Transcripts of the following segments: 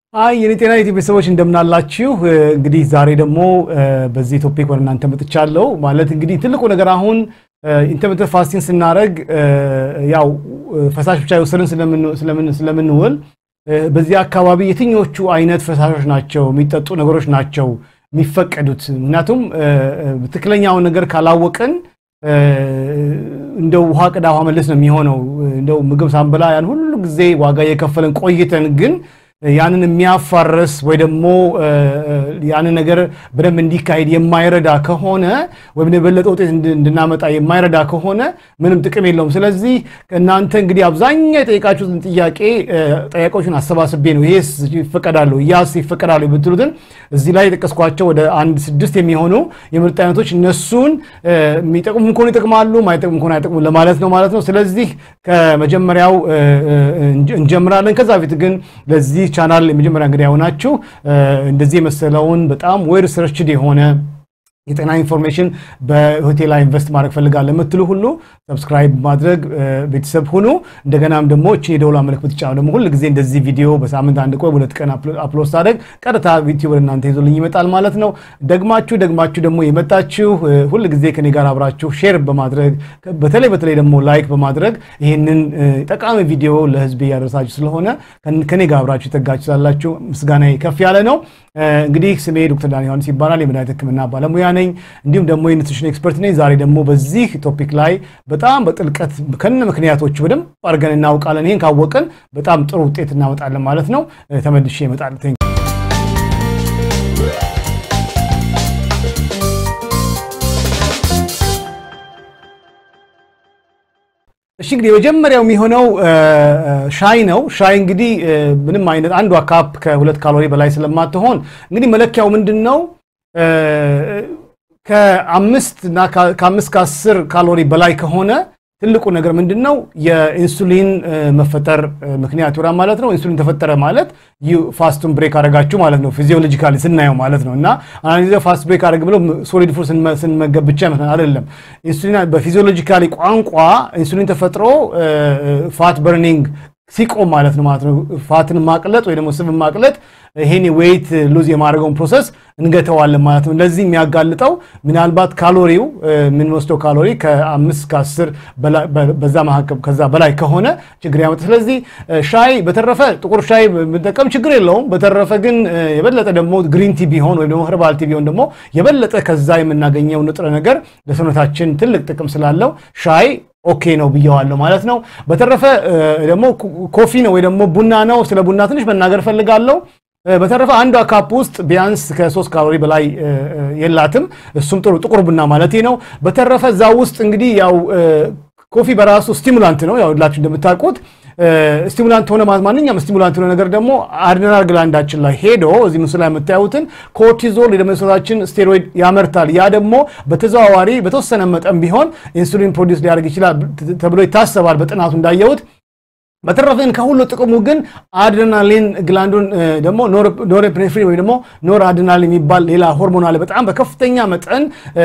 አይ የኔ ጤና ዩቲዩብ ቤተሰቦች እንደምናላችሁ። እንግዲህ ዛሬ ደግሞ በዚህ ቶፒክ ወደ እናንተ መጥቻለሁ። ማለት እንግዲህ ትልቁ ነገር አሁን ኢንተርሚተንት ፋስቲንግ ስናደርግ ያው ፈሳሽ ብቻ የወሰድን ስለምንውል በዚህ አካባቢ የትኞቹ አይነት ፈሳሾች ናቸው የሚጠጡ ነገሮች ናቸው የሚፈቀዱት? ምክንያቱም ትክክለኛውን ነገር ካላወቅን እንደው ውሃ ቅዳ ውሃ መለስ ነው የሚሆነው። እንደው ምግብ ሳንበላ ያን ሁሉ ጊዜ ዋጋ የከፈለን ቆይተን ግን ያንን የሚያፋርስ ወይ ደግሞ ያንን ነገር በደንብ እንዲካሄድ የማይረዳ ከሆነ ወይም የበለጠ ውጤት እንድናመጣ የማይረዳ ከሆነ ምንም ጥቅም የለውም። ስለዚህ እናንተ እንግዲህ አብዛኛው የጠየቃችሁትን ጥያቄ ጠያቄዎችን አሰባስቤ ነው ይሄስ ይፈቀዳሉ ያስ ይፈቀዳሉ የምትሉትን እዚህ ላይ የጠቀስኳቸው ወደ አንድ ስድስት የሚሆኑ የምርጥ አይነቶች እነሱን የሚጠቅሙ ከሆኑ ይጠቅማሉ፣ ማይጠቅሙ ከሆኑ አይጠቅሙ ለማለት ነው ማለት ነው። ስለዚህ ከመጀመሪያው እንጀምራለን። ከዛ በፊት ግን ለዚህ ቻናል የመጀመሪያ እንግዲህ የሆናችሁ እንደዚህ የመሰለውን በጣም ዌል ሪሰርችድ የሆነ የጤና ኢንፎርሜሽን በሆቴል ላይ ኢንቨስት ማድረግ ፈልጋለሁ የምትሉ ሁሉ ሰብስክራይብ ማድረግ ቤተሰብ ሁኑ። እንደገናም ደግሞ እቺ የደውላ ምልክት ብትጫኑ ደግሞ ሁል ጊዜ እንደዚህ ቪዲዮ በሳምንት አንድ ቆይ ሁለት ቀን አፕሎድ ሳደርግ ቀጥታ ዩቲዩብ እናንተ ይዞልኝ ይመጣል ማለት ነው። ደግማችሁ ደግማችሁ ደግሞ የመጣችሁ ሁል ጊዜ ከኔ ጋር አብራችሁ ሼር በማድረግ በተለይ በተለይ ደግሞ ላይክ በማድረግ ይህንን ጠቃሚ ቪዲዮ ለህዝብ እያደረሳችሁ ስለሆነ ከኔ ጋር አብራችሁ ይጠጋችሁ ስላላችሁ ምስጋና ከፍ ያለ ነው። እንግዲህ ስሜ ዶክተር ዳን ዮሐንስ ይባላል። የመድኃኒት ሕክምና ባለሙያ ነኝ። እንዲሁም ደግሞ የኒትሪሽን ኤክስፐርት ነኝ። ዛሬ ደግሞ በዚህ ቶፒክ ላይ በጣም በጥልቀት ከነ ምክንያቶቹ በደንብ አድርገን እናውቃለን። ይህን ካወቅን በጣም ጥሩ ውጤት እናመጣለን ማለት ነው። ተመልሼ እመጣለሁ። እሺ እንግዲህ የመጀመሪያው የሚሆነው ሻይ ነው። ሻይ እንግዲህ ምንም አይነት አንዷ ካፕ ከሁለት ካሎሪ በላይ ስለማትሆን እንግዲህ መለኪያው ምንድን ነው? ከአምስት እና ከአምስት ከአስር ካሎሪ በላይ ከሆነ ትልቁ ነገር ምንድን ነው? የኢንሱሊን መፈጠር ምክንያት ይሆናል ማለት ነው። ኢንሱሊን ተፈጠረ ማለት ፋስቱን ብሬክ አደረጋችሁ ማለት ነው፣ ፊዚዮሎጂካሊ ስናየው ማለት ነው። እና አንዳንድ ጊዜ ፋስት ብሬክ አደረግ ብለው ሶሊድ ፉድ ስንመገብ ብቻ ይመስላል። አይደለም። ኢንሱሊን በፊዚዮሎጂካሊ ቋንቋ ኢንሱሊን ተፈጥሮ ፋት በርኒንግ ሲቆም ማለት ነው ማለት ነው። ፋትን ማቅለጥ ወይ ደግሞ ስብን ማቅለጥ ይሄን ዌይት ሉዝ የማድረገውን ፕሮሰስ እንገተዋለን ማለት ነው። ለዚህ የሚያጋልጠው ምናልባት ካሎሪው የምንወስደው ካሎሪ ከአምስት ከአስር በዛ መካከል ከዛ በላይ ከሆነ ችግር ያመጣ። ስለዚህ ሻይ በተረፈ ጥቁር ሻይ ብንጠቀም ችግር የለውም። በተረፈ ግን የበለጠ ደግሞ ግሪን ቲ ቢሆን ወይም ደግሞ ህርባል ቲ ቢሆን ደግሞ የበለጠ ከዛ የምናገኘው ንጥረ ነገር ለሰውነታችን ትልቅ ጥቅም ስላለው ሻይ ኦኬ ነው ብየዋለሁ ማለት ነው። በተረፈ ደግሞ ኮፊ ነው ወይ ደግሞ ቡና ነው። ስለ ቡና ትንሽ መናገር ፈልጋለሁ። በተረፈ አንዷ ካፕ ውስጥ ቢያንስ ከሶስት ካሎሪ በላይ የላትም። እሱም ጥሩ ጥቁር ቡና ማለት ነው። በተረፈ እዛ ውስጥ እንግዲህ ያው ኮፊ በራሱ ስቲሙላንት ነው። ያው ሁላችሁ እንደምታውቁት ስቲሙላንት ሆነ ማለት ማንኛውም ስቲሙላንት ሆነ ነገር ደግሞ አድሬናል ግላንዳችን ላይ ሄዶ እዚህ ምስሉ ላይ የምታዩትን ኮርቲዞል የደም ሰውነታችን ስቴሮይድ ያመርታል። ያ ደግሞ በተዘዋዋሪ በተወሰነ መጠን ቢሆን ኢንሱሊን ፕሮዲውስ ሊያደርግ ይችላል ተብሎ ይታሰባል በጥናቱ እንዳየሁት። በተረፈ ግን ከሁሉ ጥቅሙ ግን አድሬናሊን ግላንዱን ደግሞ ኖሬፕኔፍሪን ወይ ደግሞ ኖር አድሬናሊን የሚባል ሌላ ሆርሞን አለ። በጣም በከፍተኛ መጠን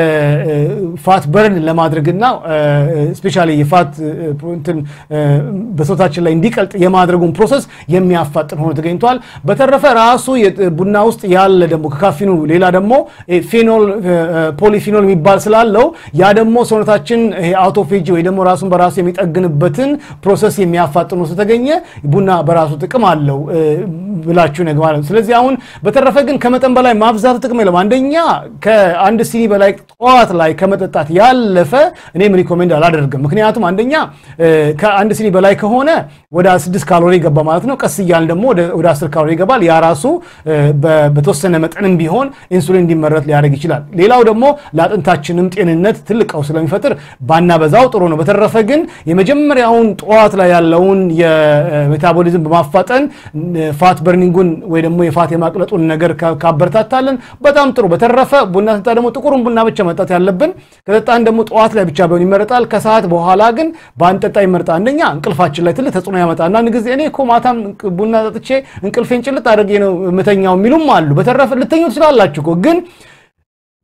ፋት በርን ለማድረግና ስፔሻሊ የፋት እንትን በሰውነታችን ላይ እንዲቀልጥ የማድረጉን ፕሮሰስ የሚያፋጥን ሆኖ ተገኝቷል። በተረፈ ራሱ ቡና ውስጥ ያለ ደግሞ ከካፊኑ ሌላ ደግሞ ፌኖል ፖሊፊኖል የሚባል ስላለው ያ ደግሞ ሰውነታችን አውቶፌጂ ወይ ደግሞ ራሱን በራሱ የሚጠግንበትን ፕሮሰስ የሚያፋጥኑ ስለተገኘ ቡና በራሱ ጥቅም አለው ብላችሁ ነገ ማለት ነው። ስለዚህ አሁን በተረፈ ግን ከመጠን በላይ ማብዛቱ ጥቅም የለም። አንደኛ ከአንድ ሲኒ በላይ ጠዋት ላይ ከመጠጣት ያለፈ እኔም ሪኮሜንድ አላደርግም። ምክንያቱም አንደኛ ከአንድ ሲኒ በላይ ከሆነ ወደ ስድስት ካሎሪ ይገባ ማለት ነው። ቀስ እያልን ደግሞ ወደ አስር ካሎሪ ይገባል። ያ ራሱ በተወሰነ መጠንም ቢሆን ኢንሱሊን እንዲመረት ሊያደርግ ይችላል። ሌላው ደግሞ ለአጥንታችንም ጤንነት ትልቅ ቀውስ ስለሚፈጥር ባናበዛው ጥሩ ነው። በተረፈ ግን የመጀመሪያውን ጠዋት ላይ ያለውን የሜታቦሊዝም በማፋጠን ፋት በርኒንጉን ወይ ደግሞ የፋት የማቅለጡን ነገር ካበረታታለን በጣም ጥሩ። በተረፈ ቡና ስንጠጣ ደግሞ ጥቁሩን ቡና ብቻ መጠጣት ያለብን፣ ከጠጣን ደግሞ ጠዋት ላይ ብቻ ቢሆን ይመረጣል። ከሰዓት በኋላ ግን ባንጠጣ ይመረጣል። አንደኛ እንቅልፋችን ላይ ትልቅ ተጽዕኖ ያመጣል። አንዳንድ ጊዜ እኔ እኮ ማታም ቡና ጠጥቼ እንቅልፌን ጭልጥ አድርጌ ነው የምተኛው የሚሉም አሉ። በተረፈ ልተኙ ትችላላችሁ እኮ ግን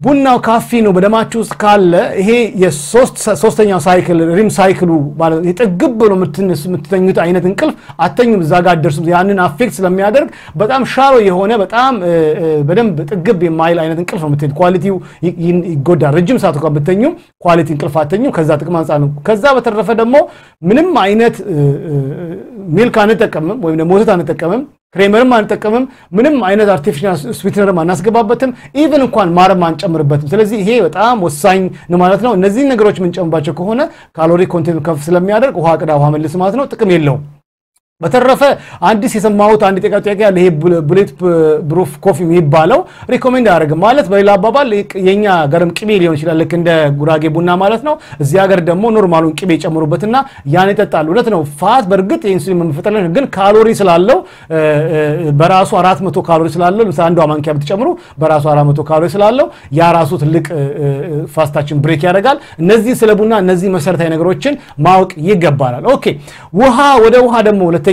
ቡናው ካፊኑ በደማችሁ ውስጥ ካለ ይሄ የሶስተኛው ሳይክል ሪም ሳይክሉ ማለት የጥግብ ብሎ የምትተኙት አይነት እንቅልፍ አተኙም፣ እዛ ጋር አትደርሱም። ያንን አፌክት ስለሚያደርግ በጣም ሻሮ የሆነ በጣም በደንብ ጥግብ የማይል አይነት እንቅልፍ ነው የምትሄድ። ኳሊቲው ይጎዳል። ረጅም ሰዓት እንኳን ብተኙም ኳሊቲ እንቅልፍ አተኙም። ከዛ ጥቅም አንጻር ነው። ከዛ በተረፈ ደግሞ ምንም አይነት ሚልክ አንጠቀምም ወይም ደግሞ ወተት አንጠቀምም ክሬመርም አንጠቀምም። ምንም አይነት አርቲፊሻል ስዊትነርም አናስገባበትም። ኢቨን እንኳን ማርም አንጨምርበትም። ስለዚህ ይሄ በጣም ወሳኝ ነው ማለት ነው። እነዚህን ነገሮች የምንጨምባቸው ከሆነ ካሎሪ ኮንቴንት ከፍ ስለሚያደርግ ውሃ ቅዳ ውሃ መልስ ማለት ነው። ጥቅም የለውም። በተረፈ አዲስ የሰማሁት አንድ ጥያቄ ጥያቄ ያለ ይሄ ቡሌት ፕሩፍ ኮፊ የሚባለው ሪኮሜንድ አያደርግም ማለት በሌላ አባባል የኛ ሀገርም ቅቤ ሊሆን ይችላል፣ ልክ እንደ ጉራጌ ቡና ማለት ነው። እዚህ ሀገር ደግሞ ኖርማሉን ቅቤ ይጨምሩበትና ያን ይጠጣሉ። እውነት ነው። ፋት በእርግጥ የኢንሱሊን መፈጠር ግን ካሎሪ ስላለው በራሱ አራት መቶ ካሎሪ ስላለው ለምሳሌ አንዷ ማንኪያ ብትጨምሩ በራሱ አራት መቶ ካሎሪ ስላለው ያ ራሱ ትልቅ ፋስታችን ብሬክ ያደርጋል። እነዚህ ስለ ቡና እነዚህ መሰረታዊ ነገሮችን ማወቅ ይገባናል። ኦኬ ውሃ ወደ ውሃ ደግሞ ሁለተኛው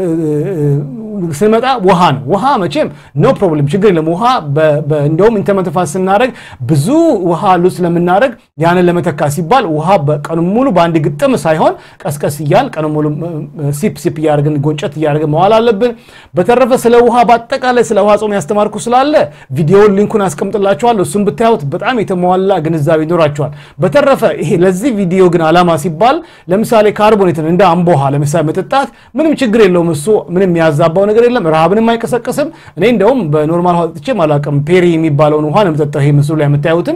ስንመጣ ውሃ ነው። ውሃ መቼም ኖ ፕሮብለም ችግር የለም። ውሃ እንደውም ኢንተርሚተንት ፋስት ስናደርግ ብዙ ውሃ ሉዝ ስለምናደርግ ያንን ለመተካ ሲባል ውሃ ቀኑ ሙሉ በአንድ ግጥም ሳይሆን ቀስቀስ እያል ቀኑ ሙሉ ሲፕ ሲፕ እያደረግን ጎንጨት እያደረግን መዋል አለብን። በተረፈ ስለ ውሃ በአጠቃላይ ስለ ውሃ ጾም ያስተማርኩ ስላለ ቪዲዮውን ሊንኩን አስቀምጥላችኋለሁ። እሱም ብታዩት በጣም የተሟላ ግንዛቤ ይኖራችኋል። በተረፈ ይሄ ለዚህ ቪዲዮ ግን ዓላማ ሲባል ለምሳሌ ካርቦኔትን እንደ አምቦ ውሃ ለምሳሌ መጠጣት ምንም ችግር የለውም። እሱ ምንም ያዛባው ነገር የለም። ረሃብንም አይቀሰቅስም። እኔ እንደውም በኖርማል ውሃ ጠጥቼ አላውቅም። ፔሪ የሚባለውን ውሃ ነው የምጠጣው። ይሄ ምስሉ ላይ የምታዩትን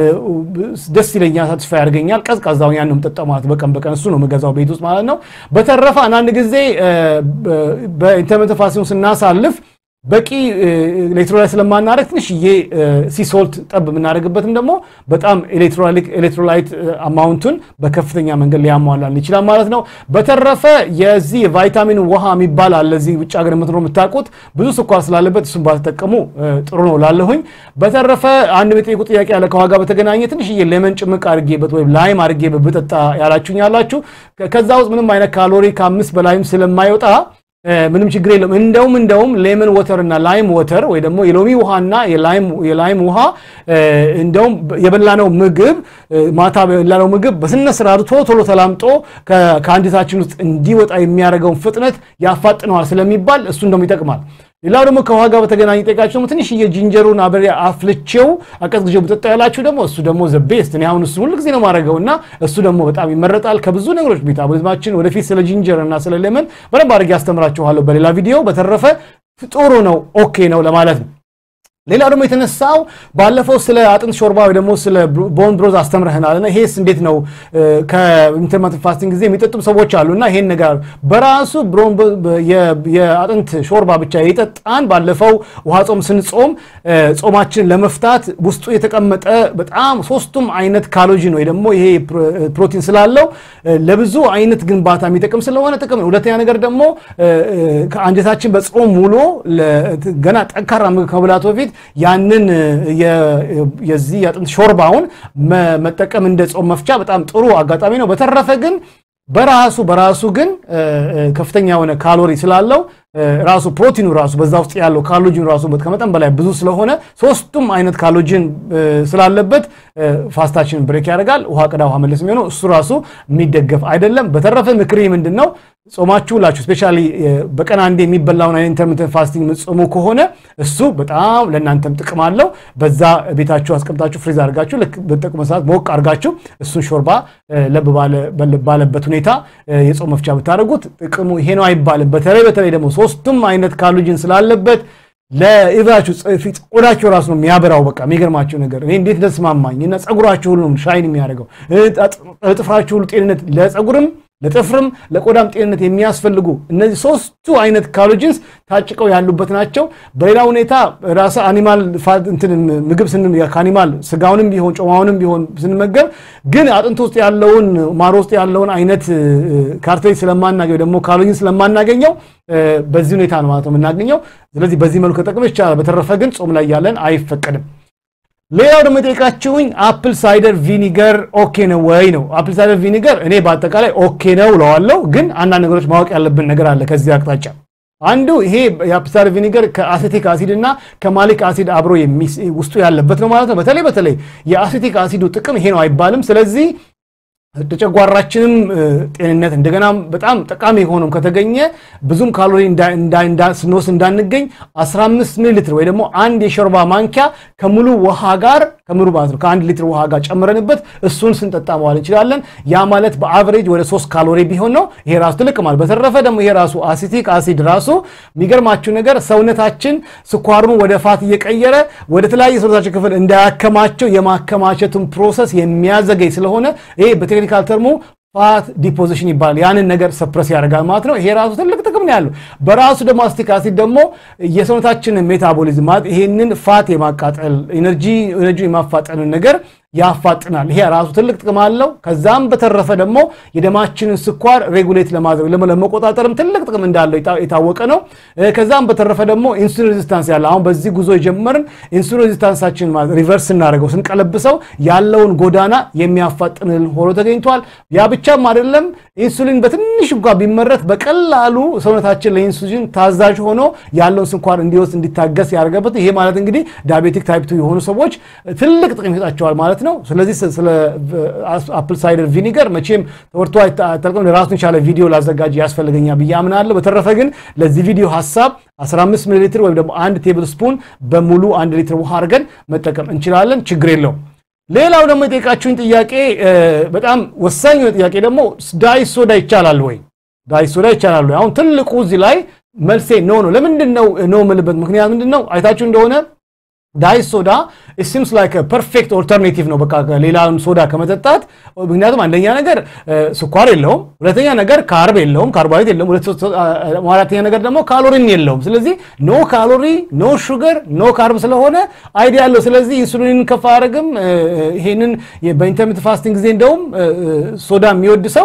ደስ ይለኛል፣ ሳትስፋ ያደርገኛል። ቀዝቃዛውን ያን ነው የምጠጣው ማለት በቀን በቀን እሱ ነው የምገዛው ቤት ውስጥ ማለት ነው። በተረፈ አንዳንድ ጊዜ በኢንተርሚተንት ፋስቲንግ ስናሳልፍ በቂ ኤሌክትሮላይት ስለማናደርግ ትንሽዬ ሲሶልት ጠብ የምናደርግበትም ደግሞ በጣም ኤሌክትሮላይት አማውንቱን በከፍተኛ መንገድ ሊያሟላን ይችላል ማለት ነው። በተረፈ የዚህ ቫይታሚን ውሃ የሚባል አለ። እዚህ ውጭ ሀገር የምትኖሩ የምታውቁት ብዙ ስኳር ስላለበት እሱም ባትጠቀሙ ጥሩ ነው ላለሁኝ። በተረፈ አንድ የጠየቁ ጥያቄ ያለ ከዋጋ በተገናኘ ትንሽዬ ሌመን ጭምቅ አድርጌበት ወይም ላይም አድርጌበት ብጠጣ ያላችሁኝ ያላችሁ ከዛ ውስጥ ምንም አይነት ካሎሪ ከአምስት በላይም ስለማይወጣ ምንም ችግር የለም። እንደውም እንደውም ሌመን ወተር እና ላይም ወተር ወይ ደግሞ የሎሚ ውሃና የላይም ውሃ እንደውም የበላነው ምግብ ማታ የበላነው ምግብ በስነ ስርዓቱ ቶሎ ቶሎ ተላምጦ ከአንጀታችን ውስጥ እንዲወጣ የሚያደርገውን ፍጥነት ያፋጥነዋል ስለሚባል እሱ እንደውም ይጠቅማል። ሌላው ደግሞ ከውሃ ጋር በተገናኘ ጠቃችሁ ደግሞ ትንሽዬ ጅንጀሩን አብሬ አፍልቼው አቀዝቅዤው ብጠጣ ያላችሁ ደግሞ እሱ ደግሞ ዘ ቤስት። እኔ አሁን እሱ ሁሉ ጊዜ ነው ማድረገው እና እሱ ደግሞ በጣም ይመረጣል ከብዙ ነገሮች ሜታቦሊዝማችን ወደፊት ስለ ጂንጀር እና ስለ ሌመን በደንብ አድርጌ አስተምራችኋለሁ በሌላ ቪዲዮ። በተረፈ ጥሩ ነው፣ ኦኬ ነው ለማለት ነው። ሌላው ደግሞ የተነሳው ባለፈው ስለ አጥንት ሾርባ ወይ ደግሞ ስለ ቦን ብሮዝ አስተምረህናል እና ይሄስ እንዴት ነው? ከኢንተርሚተንት ፋስቲንግ ጊዜ የሚጠጡም ሰዎች አሉ እና ይሄን ነገር በራሱ የአጥንት ሾርባ ብቻ የጠጣን ባለፈው ውሃ ጾም ስንጾም ጾማችን ለመፍታት ውስጡ የተቀመጠ በጣም ሶስቱም አይነት ካሎጂን ወይ ደግሞ ይሄ ፕሮቲን ስላለው ለብዙ አይነት ግንባታ የሚጠቅም ስለሆነ ጥቅም። ሁለተኛ ነገር ደግሞ ከአንጀታችን በጾም ውሎ ገና ጠንካራ ምግብ ከመብላቱ በፊት ያንን የዚህ የአጥንት ሾርባውን መጠቀም እንደ ጾም መፍቻ በጣም ጥሩ አጋጣሚ ነው። በተረፈ ግን በራሱ በራሱ ግን ከፍተኛ የሆነ ካሎሪ ስላለው ራሱ ፕሮቲኑ ራሱ በዛ ውስጥ ያለው ካሎጂን ራሱ ከመጠን በላይ ብዙ ስለሆነ ሶስቱም አይነት ካሎጂን ስላለበት ፋስታችንን ብሬክ ያደርጋል። ውሃ ቅዳ ውሃ መለስ የሚሆነው እሱ ራሱ የሚደገፍ አይደለም። በተረፈ ምክሬ ምንድን ነው? ጾማችሁ ላችሁ ስፔሻሊ በቀን አንዴ የሚበላውን አይነት ኢንተርሚተንት ፋስቲንግ የምትጾሙ ከሆነ እሱ በጣም ለእናንተም ጥቅም አለው። በዛ ቤታችሁ አስቀምጣችሁ ፍሪዝ አድርጋችሁ በጠቁመ ሰዓት ሞቅ አድርጋችሁ እሱን ሾርባ ለብ ባለበት ሁኔታ የጾም መፍቻ ብታደርጉት ጥቅሙ ይሄ ነው አይባልም። በተለይ በተለይ ደግሞ ሶስቱም አይነት ካሎጂን ስላለበት ለኢቫችሁ ፊት ቆዳችሁ ራሱ ነው የሚያበራው። በቃ የሚገርማችሁ ነገር እኔ እንዴት እንደተስማማኝ እና ፀጉራችሁ ሁሉ ነው ሻይን የሚያደርገው ጥፍራችሁ ሁሉ ጤንነት ለፀጉርም ለጥፍርም ለቆዳም ጤንነት የሚያስፈልጉ እነዚህ ሶስቱ አይነት ካሎጂንስ ታጭቀው ያሉበት ናቸው። በሌላ ሁኔታ ራስ አኒማል ምግብ ከአኒማል ስጋውንም ቢሆን ጮማውንም ቢሆን ስንመገብ ግን አጥንት ውስጥ ያለውን ማር ውስጥ ያለውን አይነት ካርቴጅ ስለማናገኘው ደግሞ ካሎጂን ስለማናገኘው በዚህ ሁኔታ ነው ማለት ነው የምናገኘው። ስለዚህ በዚህ መልኩ ከጠቅመ ይቻላል። በተረፈ ግን ጾም ላይ ያለን አይፈቀድም። ሌላው ደግሞ የጠየቃችሁኝ አፕል ሳይደር ቪኒገር ኦኬ ነው ወይ ነው። አፕል ሳይደር ቪኒገር እኔ በአጠቃላይ ኦኬ ነው እለዋለሁ፣ ግን አንዳንድ ነገሮች ማወቅ ያለብን ነገር አለ ከዚህ አቅጣጫ አንዱ ይሄ የአፕል ሳይደር ቪኒገር ከአሴቲክ አሲድ እና ከማሊክ አሲድ አብሮ ውስጡ ያለበት ነው ማለት ነው። በተለይ በተለይ የአሴቲክ አሲዱ ጥቅም ይሄ ነው አይባልም። ስለዚህ ተጨጓራችንም ጤንነት እንደገና በጣም ጠቃሚ የሆነም ከተገኘ ብዙም ካሎሪ ስንወስድ እንዳንገኝ 15 ሚሊ ሊትር ወይ ደግሞ አንድ የሾርባ ማንኪያ ከሙሉ ውሃ ጋር ከሙሉ ማለት ነው ከአንድ ሊትር ውሃ ጋር ጨምረንበት እሱን ስንጠጣ መዋል እንችላለን። ያ ማለት በአቨሬጅ ወደ 3 ካሎሪ ቢሆን ነው። ይሄ ራሱ ትልቅ ማለት። በተረፈ ደግሞ ይሄ ራሱ አሲቲክ አሲድ ራሱ የሚገርማችሁ ነገር ሰውነታችን ስኳሩን ወደ ፋት እየቀየረ ወደ ተለያየ ሰውነታችን ክፍል እንዳያከማቸው የማከማቸቱን ፕሮሰስ የሚያዘገይ ስለሆነ ይሄ በቴክኒካል ተርሙ ፋት ዲፖዚሽን ይባላል። ያንን ነገር ሰፕረስ ያደርጋል ማለት ነው። ይሄ ራሱ ትልቅ ጥቅም ነው ያለው። በራሱ ደግሞ አሲቲክ አሲድ ደግሞ የሰውነታችንን ሜታቦሊዝም ማለት ይሄንን ፋት የማቃጠል ኤነርጂ ኤነርጂ የማፋጠንን ነገር ያፋጥናል። ይሄ ራሱ ትልቅ ጥቅም አለው። ከዛም በተረፈ ደግሞ የደማችንን ስኳር ሬጉሌት ለማድረግ ለመቆጣጠርም ትልቅ ጥቅም እንዳለው የታወቀ ነው። ከዛም በተረፈ ደግሞ ኢንሱሊን ሬዚስታንስ ያለ አሁን በዚህ ጉዞ የጀመርን ኢንሱሊን ሬዚስታንሳችን ሪቨርስ ስናደርገው ስንቀለብሰው ያለውን ጎዳና የሚያፋጥንልን ሆኖ ተገኝቷል። ያ ብቻም አይደለም። ኢንሱሊን በትንሽ እንኳ ቢመረት በቀላሉ ሰውነታችን ለኢንሱሊን ታዛዥ ሆኖ ያለውን ስኳር እንዲወስድ እንዲታገስ ያደርገበት። ይሄ ማለት እንግዲህ ዳያቤቲክ ታይፕ ቱ የሆኑ ሰዎች ትልቅ ጥቅም ይሰጣቸዋል ማለት ነው። ስለዚህ ስለ አፕል ሳይደር ቪኒገር መቼም ተወርቶ አይጠልቅም። ራሱን የቻለ ቪዲዮ ላዘጋጅ ያስፈልገኛል ብዬ አምናለሁ። በተረፈ ግን ለዚህ ቪዲዮ ሀሳብ 15 ሚሊ ሊትር ወይም ደግሞ አንድ ቴብል ስፑን በሙሉ አንድ ሊትር ውሃ አድርገን መጠቀም እንችላለን። ችግር የለውም። ሌላው ደግሞ የጠየቃችሁኝ ጥያቄ በጣም ወሳኝ የሆነ ጥያቄ ደግሞ ዳይት ሶዳ ይቻላል ወይ? ዳይት ሶዳ ይቻላል ወይ? አሁን ትልቁ እዚህ ላይ መልሴ ኖ ነው። ለምንድን ነው ኖ የምልበት ምክንያት ምንድን ነው? አይታችሁ እንደሆነ ዳይት ሶዳ ሲምስ ላይክ ፐርፌክት ኦልተርኔቲቭ ነው፣ በቃ ሌላም ሶዳ ከመጠጣት። ምክንያቱም አንደኛ ነገር ስኳር የለውም፣ ሁለተኛ ነገር ካርብ የለውም፣ ካርቦሃይድሬት የለውም፣ አራተኛ ነገር ደግሞ ካሎሪን የለውም። ስለዚህ ኖ ካሎሪ ኖ ሹገር ኖ ካርብ ስለሆነ አይዲያ ያለው። ስለዚህ ኢንሱሊንን ከፍ አያደርግም። ይሄንን በኢንተርሚት ፋስቲንግ ጊዜ እንደውም ሶዳ የሚወድ ሰው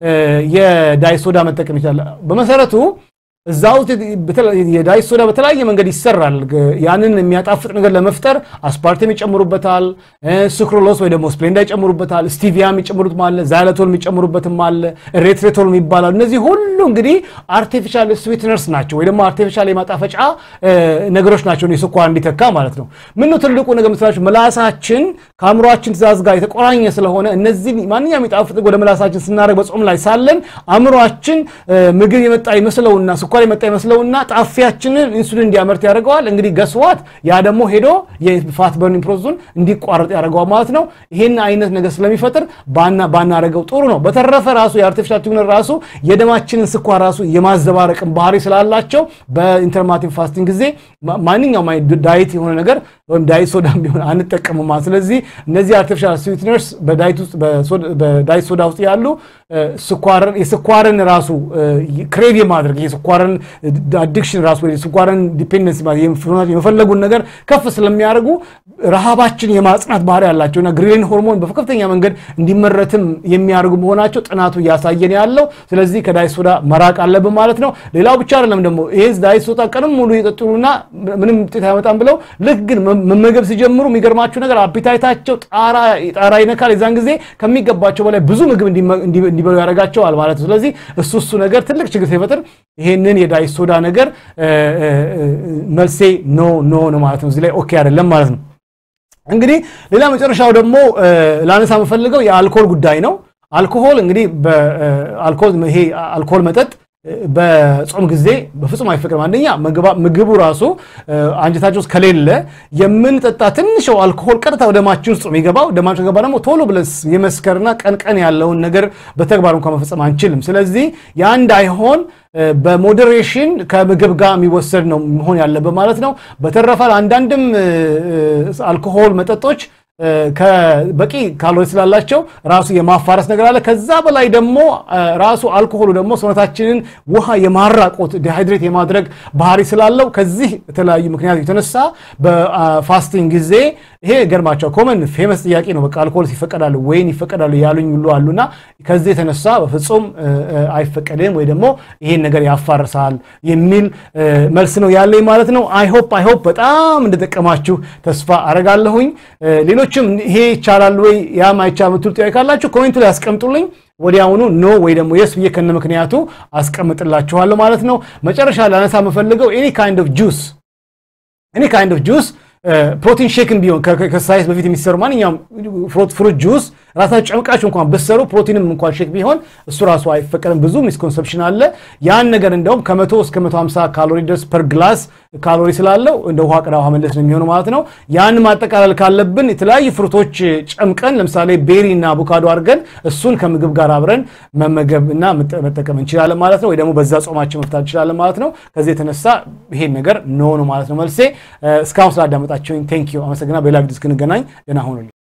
የዳይት ሶዳ መጠቀም ይችላል። በመሰረቱ እዛ ውስጥ የዳይት ሶዳ በተለያየ መንገድ ይሰራል። ያንን የሚያጣፍጥ ነገር ለመፍጠር አስፓርቴም ይጨምሩበታል፣ ስክሮሎስ ወይ ደግሞ ስፕሌንዳ ይጨምሩበታል፣ ስቲቪያ የሚጨምሩት አለ፣ ዛይለቶል የሚጨምሩበትም አለ፣ ሬትሬቶል የሚባላሉ። እነዚህ ሁሉ እንግዲህ አርቲፊሻል ስዊትነርስ ናቸው ወይ ደግሞ አርቲፊሻል የማጣፈጫ ነገሮች ናቸው፣ የስኳር እንዲተካ ማለት ነው። ምነው ትልቁ ነገር መስላችሁ ምላሳችን ከአእምሯችን ትእዛዝ ጋር የተቆራኘ ስለሆነ እነዚህ ማንኛውም የጣፍጥ ወደ ምላሳችን ስናደርግ በጾም ላይ ሳለን አእምሯችን ምግብ የመጣ ይመስለውና ስኳር የመጣ ይመስለውና ጣፊያችንን ኢንሱሊን እንዲያመርት ያደርገዋል። እንግዲህ ገስዋት ያ ደግሞ ሄዶ የፋት በርኒንግ ፕሮሰሱን እንዲቋረጥ ያደርገዋል ማለት ነው። ይሄን አይነት ነገር ስለሚፈጥር ባናረገው ጥሩ ነው። በተረፈ ራሱ የአርቲፊሻል ቲዩነር ራሱ የደማችንን ስኳር ራሱ የማዘባረቅን ባህሪ ስላላቸው በኢንተርማቲቭ ፋስቲንግ ጊዜ ማንኛውም ዳይት የሆነ ነገር ወይም ዳይት ሶዳም ቢሆን አንጠቀምም ማለት ስለዚህ እነዚህ አርቲፊሻል ስዊትነርስ በዳይት ሶዳ ውስጥ ያሉ የስኳርን ራሱ ክሬቭ የማድረግ የስኳርን አዲክሽን ራሱ ወይ ስኳርን ዲፔንደንስ የመፈለጉን ነገር ከፍ ስለሚያደርጉ ረሃባችን የማጽናት ባህሪ ያላቸውና ግሪሊን ሆርሞን በከፍተኛ መንገድ እንዲመረትም የሚያደርጉ መሆናቸው ጥናቱ እያሳየን ያለው። ስለዚህ ከዳይት ሶዳ መራቅ አለብን ማለት ነው። ሌላው ብቻ አይደለም ደግሞ ይህ ዳይት ሶዳ ቀንም ሙሉ የጠጡና ምንም ውጤት አይመጣም ብለው ልክ ግን መመገብ ሲጀምሩ የሚገርማችሁ ነገር አፒታይታቸው ጣራ ይነካል። የዛን ጊዜ ከሚገባቸው በላይ ብዙ ምግብ እንዲበሉ ያደርጋቸዋል ማለት ነው። ስለዚህ እሱ እሱ ነገር ትልቅ ችግር ሲፈጥር ይሄንን የዳይት ሶዳ ነገር መልሴ ኖ ኖ ነው ማለት ነው። እዚህ ላይ ኦኬ አይደለም ማለት ነው። እንግዲህ ሌላ መጨረሻው ደግሞ ላነሳ የምፈልገው የአልኮል ጉዳይ ነው። አልኮሆል እንግዲህ በአልኮል ይሄ አልኮል መጠጥ በጾም ጊዜ በፍጹም አይፈቅድም። አንደኛ ምግቡ ራሱ አንጀታችን ውስጥ ከሌለ የምንጠጣ ትንሽ አልኮሆል ቀጥታ ወደ ደማችን ውስጥ የሚገባው ደማችን ገባ ደግሞ ቶሎ ብለን የመስከርና ቀን ቀን ያለውን ነገር በተግባር እንኳን መፈጸም አንችልም። ስለዚህ ያ እንዳይሆን በሞዴሬሽን ከምግብ ጋር የሚወሰድ ነው መሆን ያለበት ማለት ነው። በተረፈ አንዳንድም አልኮሆል መጠጦች በቂ ካሎሪ ስላላቸው ራሱ የማፋረስ ነገር አለ። ከዛ በላይ ደግሞ ራሱ አልኮሆሉ ደግሞ ሰውነታችንን ውሃ የማራቆት ዲሃይድሬት የማድረግ ባህሪ ስላለው ከዚህ የተለያዩ ምክንያት የተነሳ በፋስቲንግ ጊዜ ይሄ ገርማቸው ኮመን ፌመስ ጥያቄ ነው። በቃ አልኮሆል ይፈቀዳሉ ወይን ይፈቀዳሉ ያሉኝ ሁሉ አሉና ከዚህ የተነሳ በፍጹም አይፈቀድም ወይ ደግሞ ይሄን ነገር ያፋርሳል የሚል መልስ ነው ያለኝ ማለት ነው። አይሆፕ አይሆፕ በጣም እንደጠቀማችሁ ተስፋ አረጋለሁኝ። ሌሎችም ይሄ ይቻላል ወይ ያም አይቻል ምትሉ ጥያቄ ካላችሁ ኮሜንቱ ላይ ያስቀምጡልኝ። ወዲያውኑ ኖ ወይ ደግሞ የስ ብዬ ከነ ምክንያቱ አስቀምጥላችኋለሁ ማለት ነው። መጨረሻ ላነሳ የምፈልገው ኤኒ ካይንድ ኦፍ ጁስ ኤኒ ካይንድ ኦፍ ጁስ ፕሮቲን ሼክን ቢሆን ከሳይንስ በፊት የሚሰሩ ማንኛውም ፍሩት ጁስ ራሳችሁ ጨምቃችሁ እንኳን ብትሰሩ ፕሮቲንም እንኳን ሼክ ቢሆን እሱ ራሱ አይፈቀድም። ብዙ ሚስኮንሰፕሽን አለ። ያን ነገር እንደውም ከመቶ እስከ መቶ ሀምሳ ካሎሪ ድረስ ፐር ግላስ ካሎሪ ስላለው እንደ ውሃ ቅዳ ውሃ መለስ ነው የሚሆነው ማለት ነው። ያን ማጠቃለል ካለብን የተለያዩ ፍሩቶች ጨምቀን ለምሳሌ ቤሪ እና አቮካዶ አድርገን እሱን ከምግብ ጋር አብረን መመገብ እና መጠቀም እንችላለን ማለት ነው። ወይ ደግሞ በዛ ጾማችን መፍታት እንችላለን ማለት ነው። ከዚህ የተነሳ ይሄን ነገር ኖ ነው ማለት ነው መልሴ። እስካሁን ስላዳመጣችሁኝ ቴንክ ዩ አመሰግና። በሌላ ቪዲዮ እስክንገናኝ ደህና ሁኑልኝ።